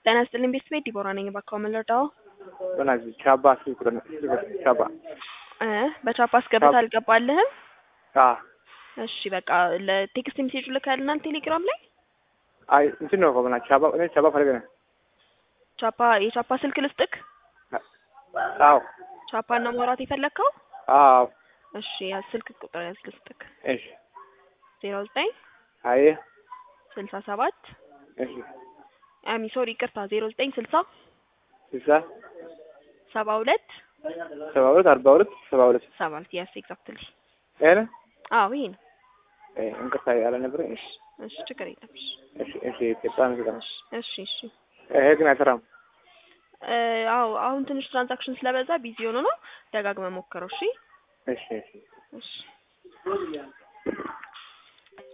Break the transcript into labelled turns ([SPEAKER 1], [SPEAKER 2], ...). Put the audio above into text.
[SPEAKER 1] ጤና ይስጥልኝ ቤተሰቤት ዲቦራ ነኝ። እባክዎ ምን ልርዳዎ?
[SPEAKER 2] በእናትህ ቻባ ስልክ ቁጥር ስልክ ቻባ
[SPEAKER 1] እ በቻፓ አስገብተህ አልገባልህም?
[SPEAKER 2] አዎ
[SPEAKER 1] እሺ በቃ ለቴክስት ሜሴጅ ልከልናል ቴሌግራም ላይ
[SPEAKER 2] አይ እንትን ነው እኮ በእናትህ ቻባ እኔ ቻባ ፈልገህ ነው።
[SPEAKER 1] ቻፓ የቻፓ ስልክ ልስጥክ?
[SPEAKER 2] አዎ
[SPEAKER 1] ቻፓን ነው ማውራት የፈለግከው?
[SPEAKER 2] አዎ
[SPEAKER 1] እሺ ያ ስልክ ቁጥር ያዝ ልስጥክ።
[SPEAKER 2] እሺ
[SPEAKER 1] ዜሮ ዘጠኝ
[SPEAKER 2] አይ
[SPEAKER 1] ስልሳ ሰባት
[SPEAKER 2] እሺ
[SPEAKER 1] አሚ ሶሪ ይቅርታ ዜሮ ዘጠኝ ስልሳ
[SPEAKER 2] ስልሳ
[SPEAKER 1] ሰባ ሁለት
[SPEAKER 2] ሰባ ሁለት አርባ ሁለት ሰባ ሁለት
[SPEAKER 1] ሰባት የስ ኤግዛክትሊ
[SPEAKER 2] ይሄ ነው
[SPEAKER 1] አዎ ይሄ ነው።
[SPEAKER 2] እ እንቅርታ ያለ ነበር። እሺ
[SPEAKER 1] እሺ ችግር የለም። እሺ
[SPEAKER 2] እሺ እሺ በጣም ይገርም።
[SPEAKER 1] እሺ እሺ
[SPEAKER 2] ይሄ ግን አይሰራም።
[SPEAKER 1] እ አዎ አሁን ትንሽ ትራንዛክሽን ስለበዛ ቢዚ ሆኖ ነው። ደጋግመህ ሞክረው። እሺ
[SPEAKER 2] እሺ እሺ
[SPEAKER 1] እሺ